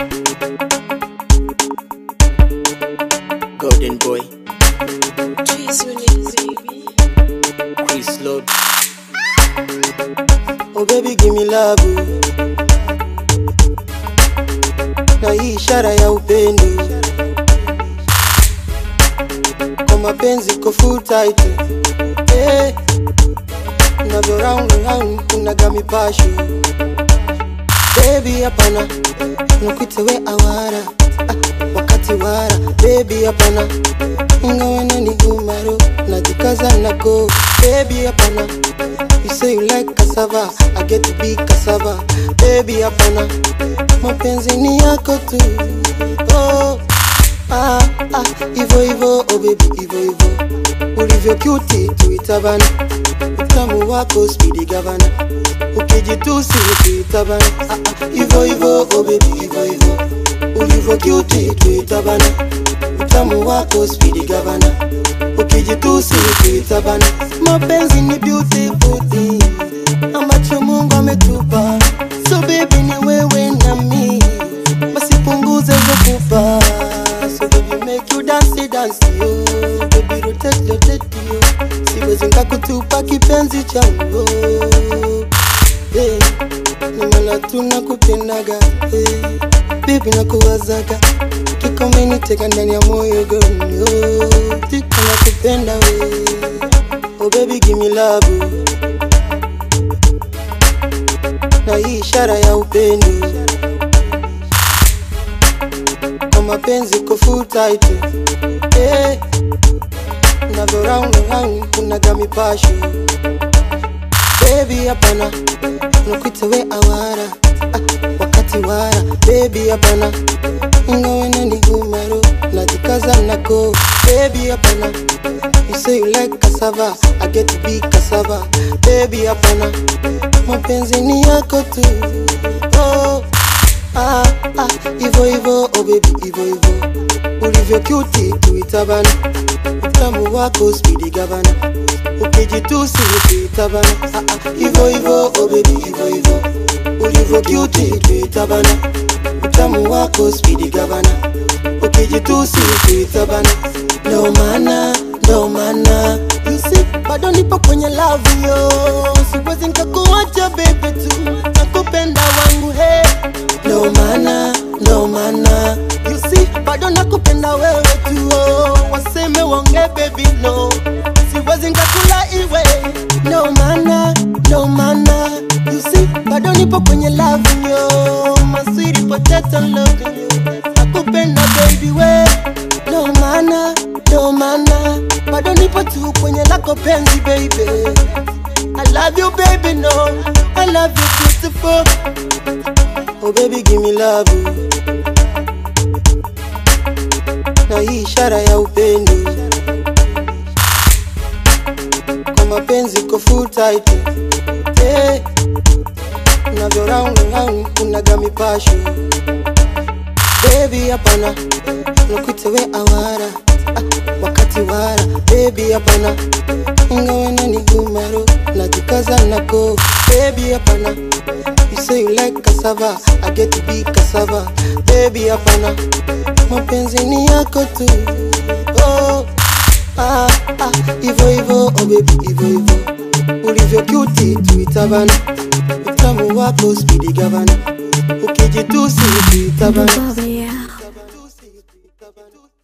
Golden boy, Trees you need, baby. Chris Lord. Oh baby give me love na hii ishara ya upendo kwa mapenzi ko full tight eh navyo round round kunaga mipasho baby hapana nakuita we awara ah, wakati wara baby hapana ingawena ni umaro najikaza nako baby hapana You say you like cassava, I get to be cassava. Baby, hapana, mapenzi ni yako tu. Oh, ah, ah, ivo ivo, oh baby, ivo ivo. Ulivyo cute tuitabana, utamu wako speedy gavana. Ukijitusi tuitabana, ah, ah, ivo ivo, oh baby, ivo ivo. Ulivyo cute tuitabana, utamu wako speedy gavana ukijitusi kuitabana. Mapenzi ni beautiful thing ambacho Mungu ametupa, so baby ni wewe na mi, basi punguze hizo pupa, so baby make you dance dance yo, baby rotate rotate yo, siwezi nikakutupa kipenzi changu hey, ni maana tunakupendaga hey, baby nakuwazaga kikomeni teka ndani ya moyo gonyo tika nakupenda we oh baby give me love na hii ishara ya upendo kwa mapenzi ko full tight eh navyo round round kunaga mipasho baby hapana nakuita we awara ah, wakati wara baby hapana ingawena ni umaro najikaza nako baby hapana you say you like cassava i get to be cassava baby hapana mapenzi ni yako tu oh, ah, ah, ivo ivo oh baby ivo ivo ulivyo cute tuitabana utamu wako speedy gavana ukijitusi tuitabana ah, ah, ivo ivo oh baby ivo ivo ulivyo cute tuitabana utamu wako speedy gavana ukijitusi tuitabana ndo maana ndo maana you see bado nipo kwenye love yo siwezi nikakuacha baby tu nakupenda wangu he ndo maana ndo maana you see bado nakupenda wewe tu oh. waseme wonge baby no siwezi nikakula iwe ndo maana ndo maana you see bado nipo kwenye love yo my sweet potato love you nakupenda baby we ndo maana ndo maana bado nipo tu kwenye lako penzi baby I love you baby no I love you beautiful Oh baby give me love na hii ishara ya upendo kwa mapenzi ko full tight eh navyo round round kunaga mipasho baby hapana nakuita we awara ah, wakati wara baby hapana ingawena ni umaro najikaza nako baby hapana you say you like cassava i get to be cassava baby hapana mapenzi ni yako tu oh, ah, ah, ivo ivo oh baby ivo ivo ulivyo cute tuitabana utamu wako speedy gavana ukijitusi tuitabana Baba, yeah.